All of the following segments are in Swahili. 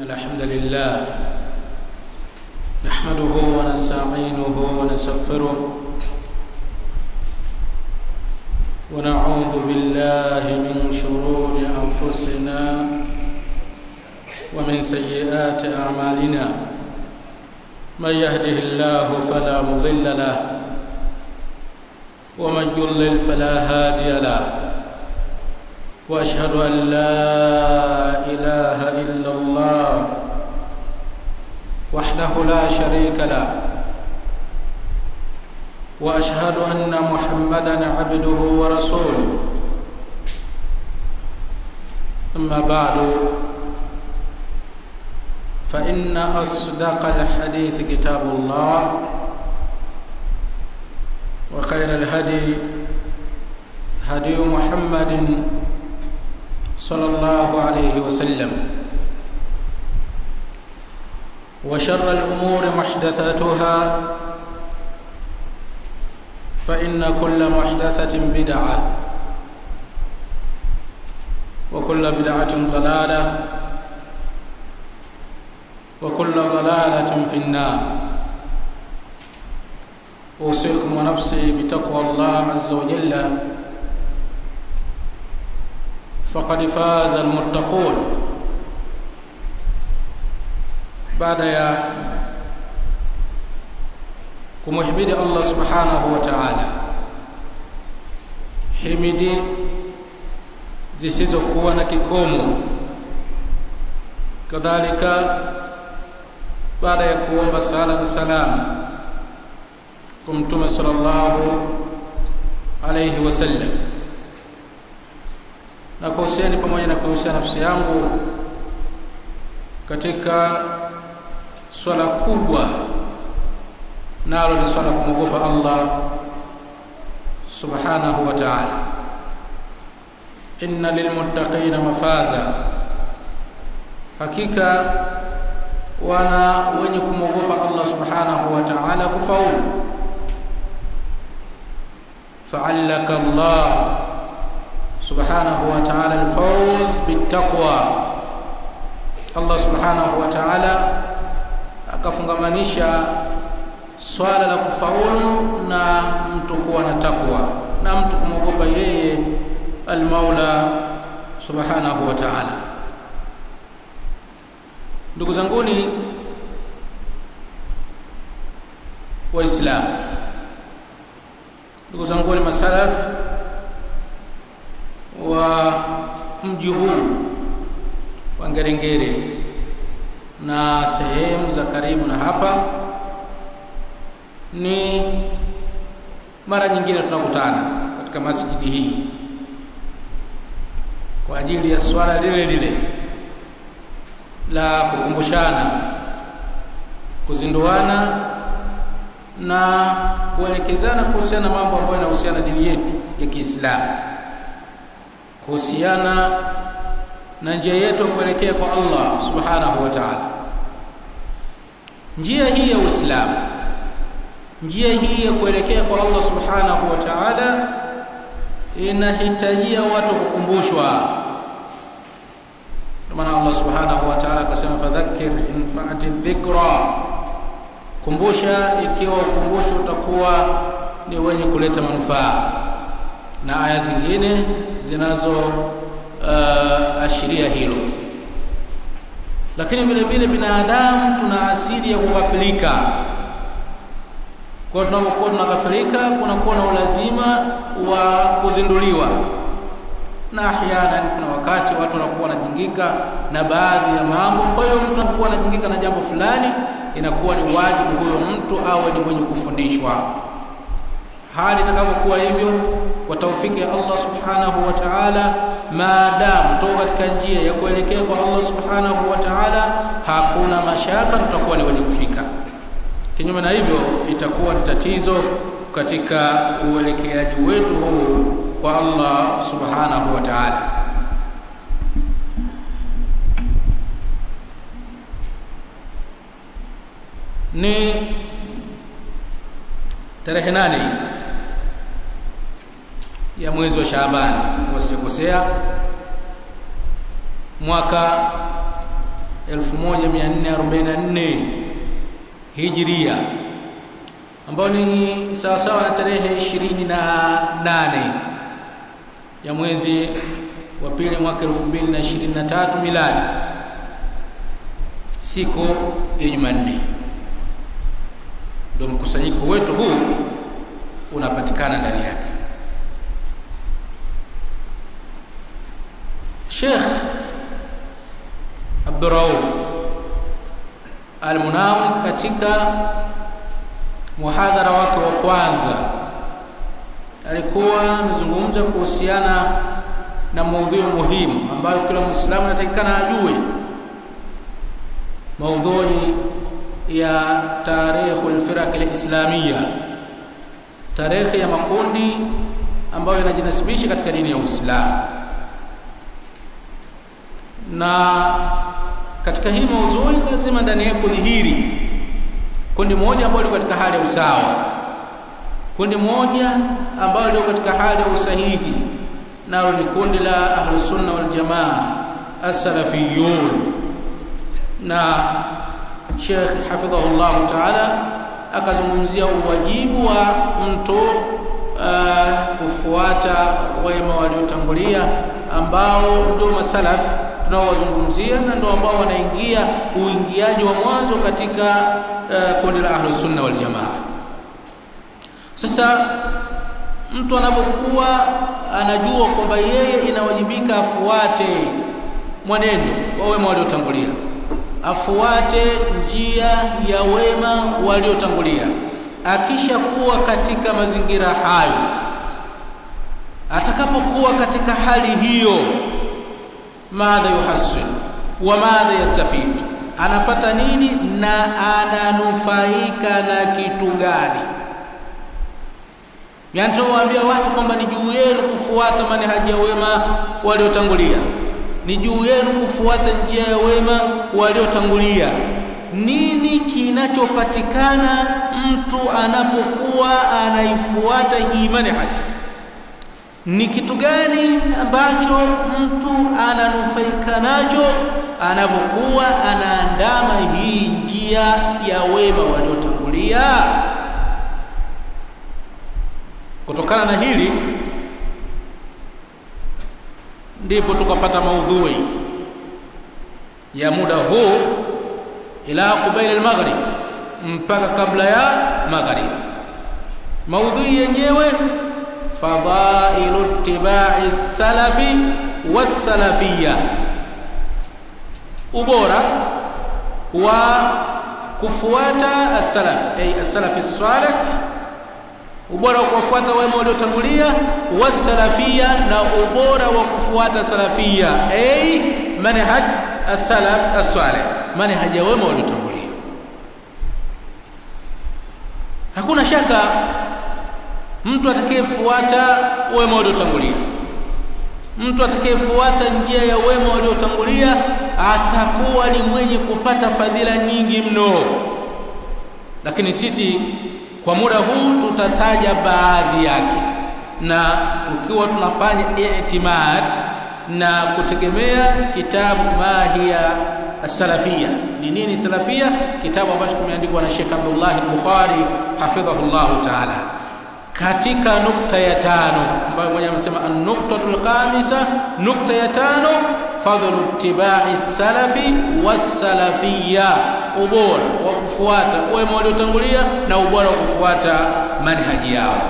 الحمد لله نحمده ونستعينه ونستغفره ونعوذ بالله من شرور انفسنا ومن سيئات اعمالنا من يهده الله فلا مضل له ومن يضلل فلا هادي له واشهد ان لا اله الا الله وحده لا شريك له واشهد ان محمدا عبده ورسوله اما بعد فان اصدق الحديث كتاب الله وخير الهدي هدي محمد صلى الله عليه وسلم وشر الامور محدثاتها فان كل محدثه بدعه وكل بدعه ضلاله وكل ضلاله في النار اوصيكم ونفسي بتقوى الله عز وجل فقد فاز المتقون baada ya kumhimidi Allah subhanahu wa ta'ala himidi zisizokuwa na kikomo kadhalika baada ya kuomba sala na salama kwa mtume sallallahu alayhi wasallam na kuhusiani pamoja na kuhusia nafsi yangu katika swala kubwa nalo ni swala kumwogopa Allah subhanahu wa ta'ala inna lilmuttaqina mafaza hakika wana wenye kumwogopa Allah subhanahu wa ta'ala kufaulu fa'allaka Allah subhanahu wa ta'ala alfawz bittaqwa Allah subhanahu wa ta'ala akafungamanisha swala la kufaulu na mtu kuwa na takwa na mtu kumwogopa yeye almaula subhanahu wa ta'ala ndugu zanguni waislamu ndugu zanguni masalaf wa mji huu wa Ngerengere na sehemu za karibu na hapa ni mara nyingine tunakutana katika masjidi hii kwa ajili ya swala lile lile la kukumbushana kuzinduana na kuelekezana kuhusiana na mambo ambayo yanahusiana dini yetu ya Kiislamu kuhusiana na njia yetu kuelekea kwa Allah subhanahu wa ta'ala njia hii ya Uislamu njia hii ya kuelekea kwa Allah subhanahu wa ta'ala inahitajia watu kukumbushwa maana Allah subhanahu wa ta'ala akasema fadhakkir in fa'ati dhikra kumbusha ikiwa ukumbusho utakuwa ni wenye kuleta manufaa na aya zingine zinazo uh, ashiria hilo lakini vile vile binadamu tuna asili ya kughafilika kwa tunapokuwa tunaghafilika kunakuwa na ulazima wa kuzinduliwa na ahyana kuna wakati watu wanakuwa wanajingika na baadhi ya mambo kwa hiyo mtu anakuwa anajingika na jambo fulani inakuwa ni wajibu huyo mtu awe ni mwenye kufundishwa hali itakapokuwa hivyo kwa taufiki ya Allah subhanahu wa ta'ala maadamu tuko katika njia ya kuelekea kwa Allah subhanahu wa ta'ala hakuna mashaka tutakuwa ni wenye kufika kinyume na hivyo itakuwa ni tatizo katika uelekeaji wetu huu kwa Allah subhanahu wa ta'ala ni tarehe nane ya mwezi wa Shaaban kama sijakosea mwaka 1444 Hijria ambayo ni sawasawa na tarehe 28 ya mwezi wa pili mwaka 2023 miladi, siku ya Jumanne, ndio mkusanyiko wetu huu unapatikana ndani yake. Sheikh Abdurrauf Al-Munawi katika muhadhara wake wa kwanza alikuwa amezungumza kuhusiana na maudhui muhimu ambayo kila Muislamu anatakikana ajue, maudhui ya tarikhul firaq al-islamiyya, tarehe ya makundi ambayo yanajinasibisha katika dini ya Uislamu. Na katika hii maudhui lazima ndani yake kudhihiri kundi moja ambalo liko katika hali ya usawa, kundi moja ambalo liko katika hali ya usahihi, nalo ni kundi la Ahlusunna wal Jamaa as-Salafiyun. Na Sheikh hafidhahullahu taala akazungumzia uwajibu wa mtu uh, kufuata wema waliotangulia ambao ndio masalaf tunaowazungumzia na ndio ambao wanaingia uingiaji wa mwanzo katika uh, kundi la Ahlus Sunna wal Jamaa. Sasa mtu anapokuwa anajua kwamba yeye inawajibika afuate mwenendo wa wema waliotangulia, afuate njia ya wema waliotangulia, akishakuwa katika mazingira hayo, atakapokuwa katika hali hiyo, madha yuhasil wa madha yastafid, anapata nini na ananufaika na kitu gani? Yaani tunawaambia watu kwamba ni juu yenu kufuata manhaji ya wema waliotangulia, ni juu yenu kufuata njia ya wema waliotangulia. Nini kinachopatikana mtu anapokuwa anaifuata hii manhaji? Ni kitu gani ambacho mtu ananufaika nacho anapokuwa anaandama hii njia ya wema waliotangulia? Kutokana na hili ndipo tukapata maudhui ya muda huu ila qubail al-maghrib, mpaka kabla ya maghrib. Maudhui yenyewe fadhailu ittibai salafi wassalafiyya, ubora wa kufuata as-salaf ay as-salafi salih ubora wa kuwafuata wema waliotangulia, wasalafia, na ubora wa kufuata salafia, ay manhaj as-salaf as-salih, manhaj ya wema waliotangulia. Hakuna shaka mtu atakayefuata wema waliotangulia, mtu atakayefuata njia ya wema waliotangulia atakuwa ni mwenye kupata fadhila nyingi mno, lakini sisi kwa muda huu tutataja baadhi yake, na tukiwa tunafanya i'timad na kutegemea kitabu Mahiya Salafia. Ni nini salafia? Kitabu ambacho kimeandikwa na Sheikh Abdullah al-Bukhari hafidhahullahu ta'ala, katika nukta ya tano ambayo mwenye amesema an-nuktatul khamisa, nukta ya tano fadhlu ittibai salafi wassalafiyya, ubora wa kufuata wema waliotangulia na ubora wa kufuata manhaji yao.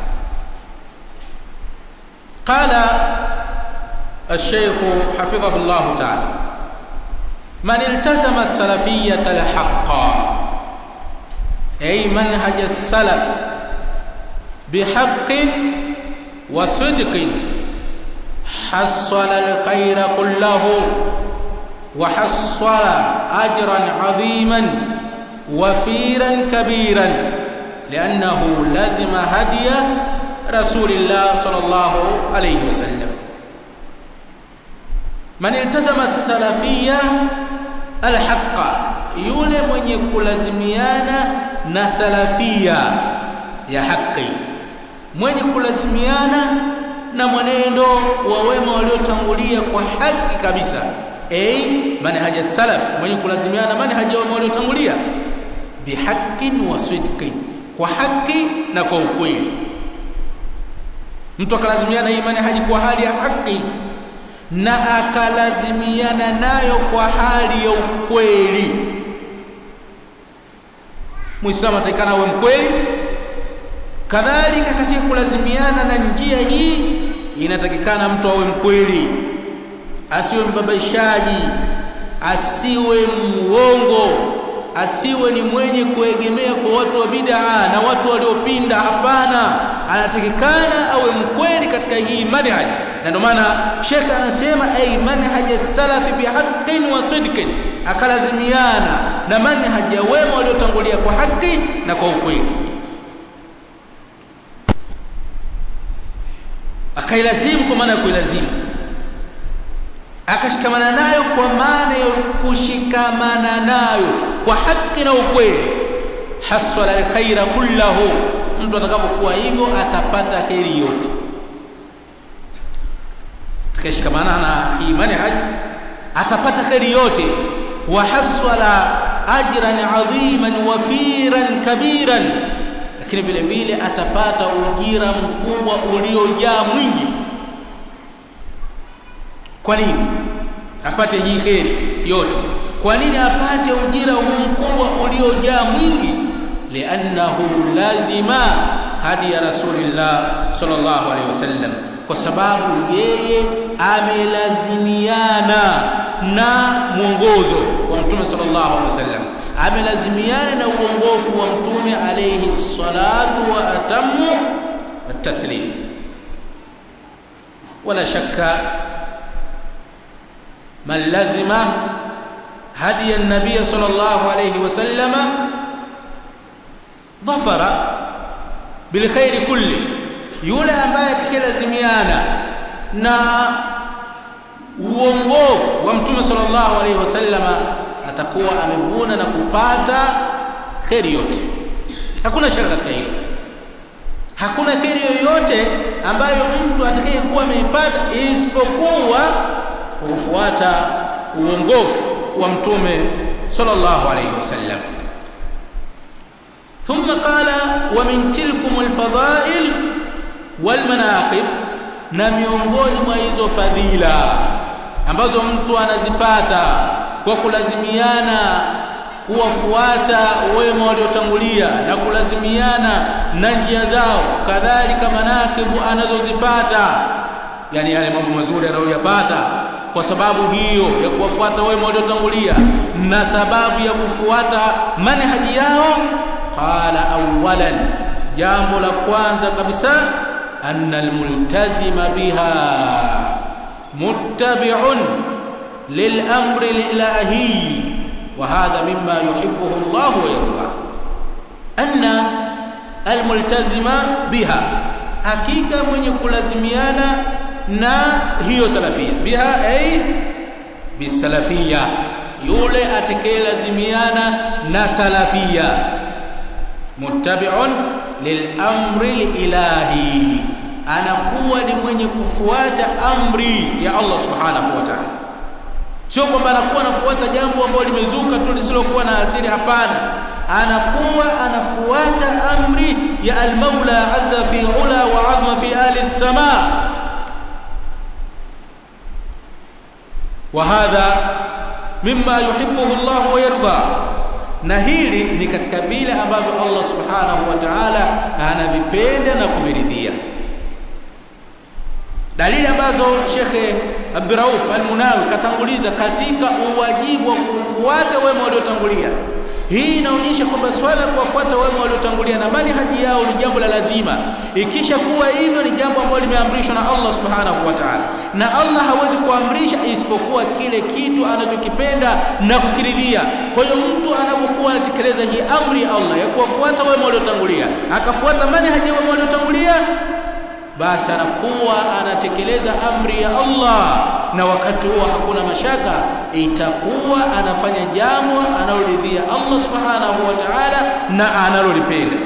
Qala الشيخ حفظه الله تعالى من التزم السلفية الحق أي منهج السلف بحق وصدق حصل الخير كله وحصل اجرا عظيما وفيرا كبيرا لانه لزم هدي رسول الله صلى الله عليه وسلم من التزم السلفيه الحق yule mwenye kulazimiana na salafia ya haki mwenye kulazimiana na mwenendo wa wema waliotangulia kwa haki kabisa, ay manhaj salaf mwenye kulazimiana manhaj ya waliotangulia bihaqqin wa sidqin kwa haki na kwa ukweli mtu akalazimiana hii manhaji kwa hali ya haki na akalazimiana nayo kwa hali ya ukweli muislamu atakana awe mkweli kadhalika katika kulazimiana na njia hii inatakikana mtu awe mkweli asiwe mbabaishaji asiwe mwongo asiwe ni mwenye kuegemea kwa watu wa bid'a na watu waliopinda hapana anatakikana awe mkweli katika hii manhaj na ndio maana shekhe anasema ay manhaj salafi bihaqqin wa sidqin akalazimiana na manhaj ya wema waliotangulia kwa haki na kwa ukweli akailazimu kwa maana ya kuilazimu akashikamana nayo kwa maana ya kushikamana nayo kwa haki na ukweli hasala alkhaira kullahu mtu atakapokuwa hivyo atapata heri yote tukishikamana na hii manhaj atapata heri yote wa hasala ajran adhiman wafiran kabiran lakini vile vile atapata ujira mkubwa uliojaa mwingi kwa nini apate hii kheri yote kwa nini apate ujira huu mkubwa uliojaa mwingi liannahu lazima hadi ya rasulillah sallallahu alaihi wasallam kwa sababu yeye amelazimiana na mwongozo wa mtume sallallahu alaihi wasallam amelazimiana na uongofu wa mtume alayhi salatu wa atamu at-taslim wala shakka man lazima hadi an-nabiy sallallahu alayhi wasallam dhafara bil khair kulli yule ambaye atakayelazimiana na uongofu wa mtume sallallahu alayhi wasallama atakuwa amevuna na kupata kheri yote hakuna shaka katika hilo hakuna kheri yoyote ambayo mtu atakayekuwa ameipata isipokuwa kwa kufuata uongofu wa mtume sallallahu alayhi wasallam ثم قال ومن تلكم الفضائل والمناقب na miongoni mwa hizo fadhila ambazo mtu anazipata kwa kulazimiana kuwafuata wema waliotangulia na kulazimiana na njia zao kadhalika manakibu anazozipata yani yale mambo mazuri anayoyapata kwa sababu hiyo ya kuwafuata wema waliotangulia na sababu ya kufuata manhaji yao qala awalan jambo la kwanza kabisa anna almultazima biha muttabi'un للأمر الإلهي وهذا مما يحبه الله ويرضاه أن الملتزم بها حقيقة من يكلزميانا نا هي سلفية بها أي بالسلفية yule atakayelazimiana na salafia muttabi'un lilamri lilahi anakuwa ni mwenye kufuata amri ya Allah subhanahu wa ta'ala sio kwamba anakuwa anafuata jambo ambalo limezuka tu lisilokuwa na asili hapana anakuwa anafuata amri ya al-Maula azza fi ula wa azma fi ali as-samaa wa hadha mimma yuhibbuhu Allah wa yarda na hili ni katika vile ambavyo Allah subhanahu wa ta'ala anavipenda na kuviridhia dalili ambazo Shekhe Abdurauf Al-Munawi katanguliza katika uwajibu wa kufuata wema waliotangulia. Hii inaonyesha kwamba swala kuwafuata wema waliotangulia na manhaji yao ni jambo la lazima. Ikisha kuwa hivyo ni jambo ambalo limeamrishwa na Allah Subhanahu wa Ta'ala, na Allah hawezi kuamrisha isipokuwa kile kitu anachokipenda na kukiridhia. Kwa hiyo mtu anapokuwa anatekeleza hii amri ya Allah ya kuwafuata wema waliotangulia, akafuata manhaji ya wema waliotangulia basi anakuwa anatekeleza amri ya Allah na wakati huo hakuna mashaka itakuwa anafanya jambo analoridhia Allah subhanahu wa ta'ala na analolipenda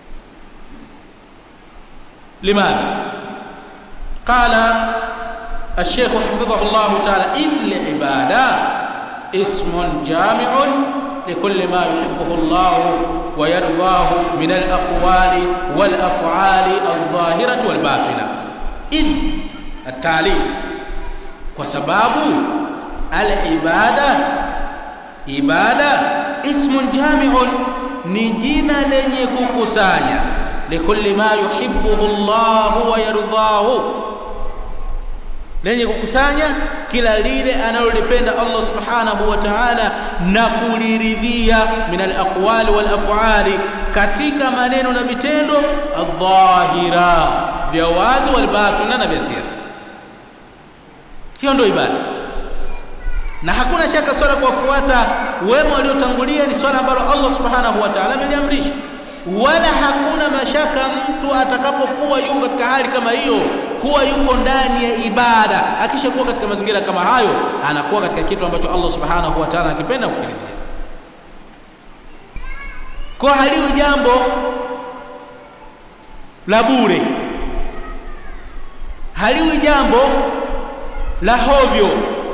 limadha qala الشيخ حفظه الله تعالى إذ العبادة اسم جامع لكل ما يحبه الله ويرضاه من الأقوال والأفعال الظاهرة والباطنة إذ التعليم وسباب العبادة ibada ismun jami'un ni jina lenye kukusanya likulli ma yuhibbuhu Allah wa yardahu lenye kukusanya kila lile analolipenda Allah subhanahu wa ta'ala na kuliridhia min al-aqwali wal af'ali katika maneno na vitendo adh-dhahira vya wazi wal batina na vya siri hiyo ndio ibada na hakuna shaka swala kuwafuata wema waliotangulia ni swala ambalo Allah subhanahu wa ta'ala ameliamrisha wala hakuna mashaka mtu atakapokuwa yuko katika hali kama hiyo kuwa yuko ndani ya ibada akishakuwa katika mazingira kama hayo anakuwa katika kitu ambacho Allah subhanahu wa ta'ala anakipenda kukiridhia kwa haliwi jambo la bure haliwi jambo la hovyo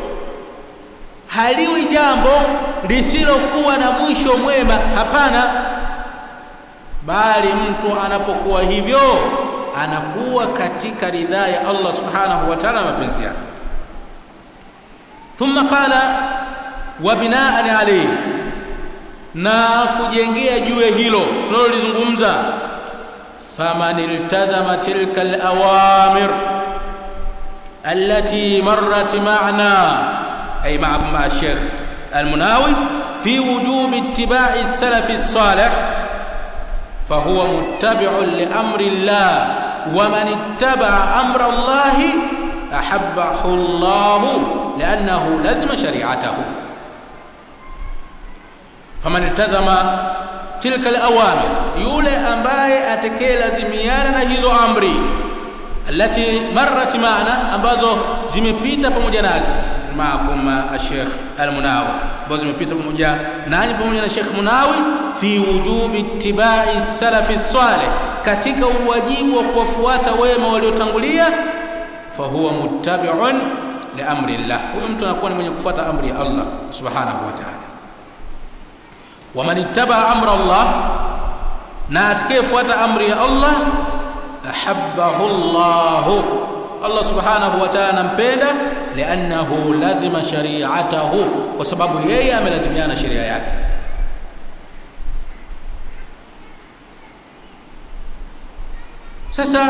haliwi jambo lisilokuwa na mwisho mwema hapana bali mtu anapokuwa hivyo anakuwa katika ridhaa ya Allah subhanahu wa ta'ala mapenzi yake thumma qala wa binaan alayhi na kujengea juu ya hilo tunalolizungumza faman iltazama tilka alawamir allati marrat ma'na أي معكم مع الشيخ المناوي في وجوب اتباع السلف الصالح فهو متبع لأمر الله ومن اتبع أمر الله أحبه الله لأنه لزم شريعته فمن التزم تلك الأوامر يولي أمباي أتكي لزميانا نهيزو أمري التي مرت معنا ambazo zimepita pamoja nasi maakum Sheikh Al-Munawi ambazo zimepita pamoja nanyi pamoja na Sheikh Munawi fi wujubi ittibai salafi salih katika uwajibu wa kuwafuata wema waliotangulia fahuwa muttabi'un li amri Allah huyo mtu anakuwa ni mwenye kufuata amri ya Allah subhanahu wa ta'ala wa man ittaba amra Allah na atakayefuata amri ya Allah ahabbahu Allah Allah subhanahu wa ta'ala anampenda liannahu lazima shari'atahu kwa sababu yeye amelazimiana sheria yake sasa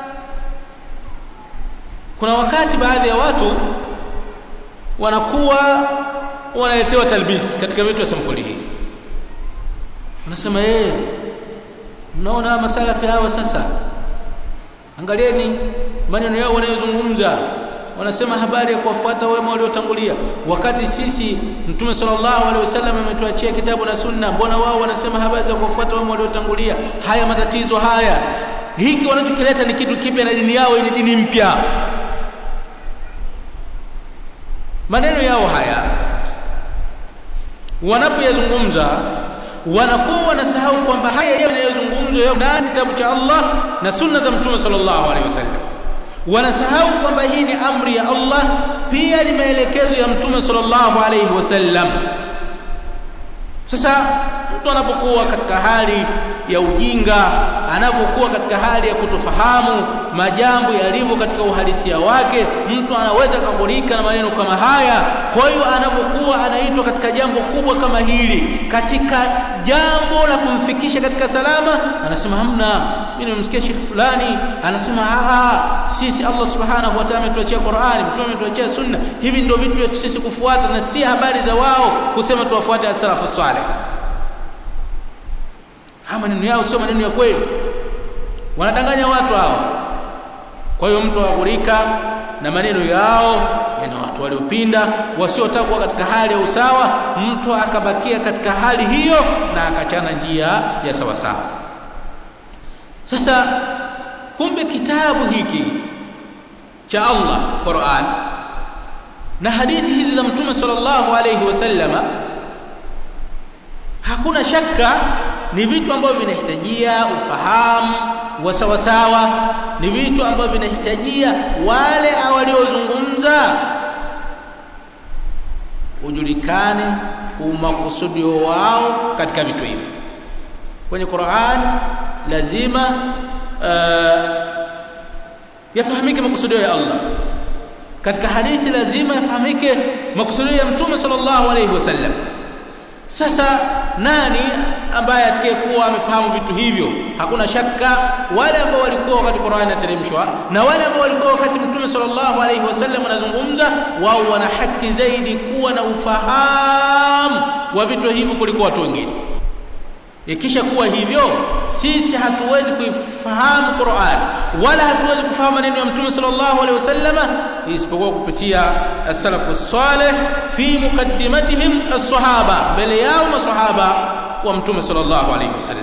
kuna wakati baadhi ya watu wanakuwa wanaletewa talbis katika vitu vya sampuli hii wanasema yeye mnaona masalafi hawa sasa angalieni maneno yao wanayozungumza wanasema habari ya kuwafuata wema waliotangulia wakati sisi mtume sallallahu alaihi wasallam ametuachia kitabu na sunna mbona wao wanasema habari za kuwafuata wema waliotangulia haya matatizo haya hiki wanachokileta ni kitu kipya na dini yao ni dini mpya maneno yao haya wanapoyazungumza wanakuwa wanasahau kwamba haya yanayozungumzwa yao ndani kitabu cha Allah na sunna za mtume sallallahu alaihi wasallam wanasahau kwamba hii ni amri ya Allah pia ni maelekezo ya mtume sallallahu alaihi wasallam sasa mtu anapokuwa katika hali ya ujinga anapokuwa katika hali ya kutofahamu majambo yalivyo katika uhalisia wake mtu anaweza kagurika na maneno kama haya kwa hiyo anapokuwa anaitwa katika jambo kubwa kama hili katika jambo la kumfikisha katika salama anasema hamna mimi nimemsikia shekhi fulani anasema aa sisi Allah subhanahu wa ta'ala ametuachia Qur'ani mtume ametuachia sunna hivi ndio vitu vya sisi kufuata na si habari za wao kusema tuwafuate as-salafu salih haya maneno yao sio maneno ya kweli wanadanganya watu hawa kwa hiyo mtu aghurika na maneno yao yani watu waliopinda wasiotaka kuwa katika hali ya usawa mtu akabakia katika hali hiyo na akachana njia ya sawa sawa sasa kumbe kitabu hiki cha Allah Qur'an na hadithi hizi za mtume sallallahu alayhi wasallama hakuna shaka ni vitu ambavyo vinahitajia ufahamu wa sawasawa ni vitu ambavyo vinahitajia wale waliozungumza kuzungumza ujulikane umakusudio wao katika vitu hivi kwenye Qur'an lazima uh, yafahamike makusudio ya Allah katika hadithi lazima yafahamike makusudio ya mtume sallallahu alayhi wasallam sasa nani ambaye atakayekuwa amefahamu vitu hivyo hakuna shaka wale ambao walikuwa wakati Qur'ani inateremshwa na wale ambao walikuwa wakati mtume sallallahu alayhi wasallam anazungumza wao wana haki zaidi kuwa na ufahamu wa vitu hivyo kuliko watu wengine ikisha kuwa hivyo sisi hatuwezi kuifahamu Qur'an wala hatuwezi kufahamu maneno ya Mtume sallallahu alaihi wasallama isipokuwa kupitia as-salafu salih fi muqaddimatihim as-sahaba mbele yao masahaba wa Mtume sallallahu alaihi wasallam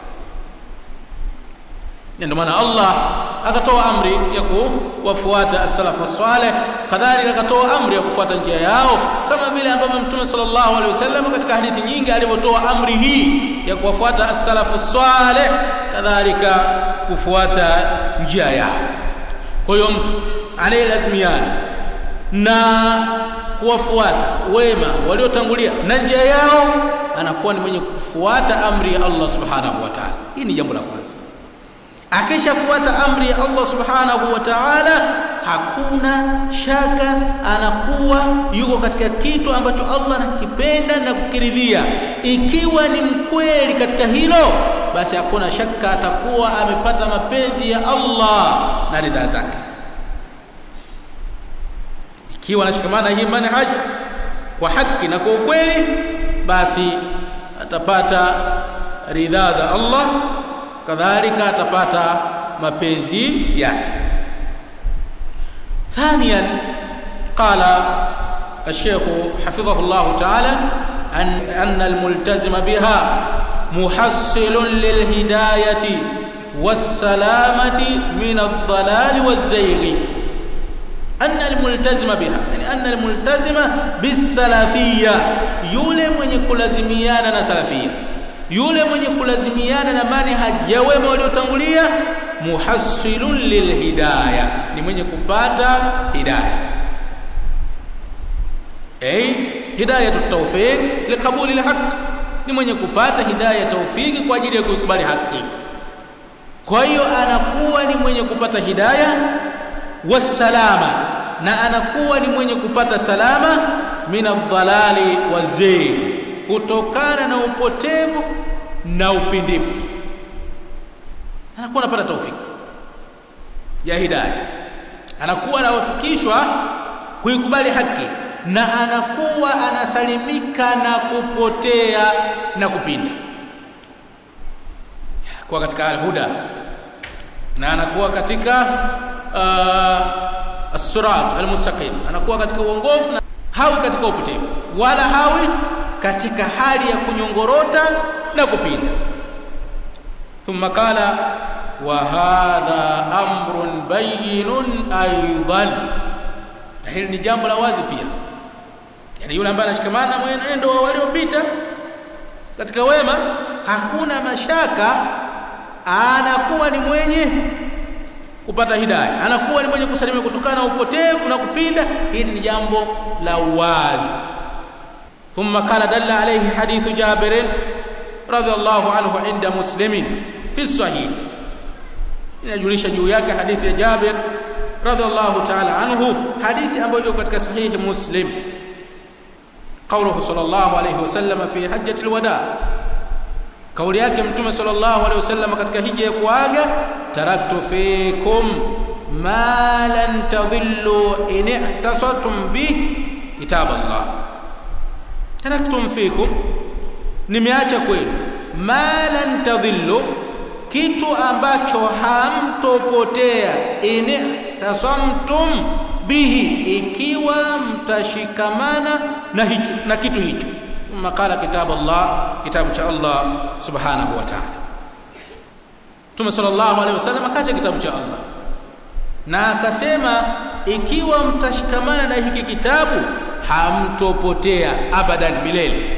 ndio maana Allah akatoa amri ya kuwafuata as-salaf as-salih kadhalika akatoa amri ya kufuata njia yao kama vile ambavyo Mtume sallallahu alaihi wasallam katika hadithi nyingi alivyotoa amri hii ya kuwafuata as-salaf as-salih kadhalika kufuata njia yao kwa hiyo mtu anayelazimiana na kuwafuata wema waliotangulia na njia yao anakuwa ni mwenye kufuata amri ya Allah subhanahu wa ta'ala hii ni jambo la kwanza akishafuata amri ya Allah subhanahu wa ta'ala hakuna shaka anakuwa yuko katika kitu ambacho Allah anakipenda na kukiridhia ikiwa ni mkweli katika hilo basi hakuna shaka atakuwa amepata mapenzi ya Allah na ridha zake ikiwa anashikamana hii manhaj kwa haki na kwa ukweli basi atapata ridha za Allah kadhalika atapata mapenzi yake ثانيا قال الشيخ حفظه الله تعالى أن, أن الملتزم بها محصل للهداية والسلامة من الضلال والزيغ أن الملتزم بها يعني أن الملتزم بالسلفية يولي من يكون لازميانا سلفية yule mwenye kulazimiana na manhaj ya wema waliotangulia muhassilun lilhidaya ni mwenye kupata hidaya ay hidayatu tawfiq liqabuli alhaq ni mwenye kupata hidaya tawfiki kwa ajili ya kuikubali haki kwa hiyo anakuwa ni mwenye kupata hidaya wasalama na anakuwa ni mwenye kupata salama min adh-dhalali wazayg kutokana na upotevu na upindifu anakuwa anapata taufiki ya hidayah anakuwa anawafikishwa kuikubali haki na anakuwa anasalimika na kupotea na kupinda kuwa katika alhuda na anakuwa katika uh, as-sirat al-mustaqim anakuwa katika uongofu na hawi katika upotevu wala hawi katika hali ya kunyongorota na kupinda thumma qala wa hadha amrun bayyinun aidan hili ni jambo la wazi pia yani yule ambaye anashikamana na mwenendo wa waliopita katika wema hakuna mashaka anakuwa ni mwenye kupata hidayah anakuwa ni mwenye kusalimia kutokana na upotevu na kupinda hili ni jambo la wazi ثم قال دل عليه حديث جابر رضي الله عنه عند مسلم في الصحيح inajulisha juu yake hadithi ya Jabir radhiallahu ta'ala anhu hadithi ambayo iko katika sahihi Muslim قوله صلى الله عليه وسلم في حجة الوداع kauli yake mtume sallallahu alaihi wasallam katika hija ya kuaga taraktu fikum ma lan tadhillu in ihtasatum bi kitab Allah taraktum fikum nimeacha kwenu ma lan tadhillu kitu ambacho hamtopotea in tasamtum bihi ikiwa mtashikamana na hicho na kitu hicho ثم قال كتاب الله كتاب cha Allah subhanahu wa ta'ala Mtume sallallahu alaihi wasallam akacha kitabu cha Allah na akasema ikiwa mtashikamana na hiki kitabu hamtopotea abadan milele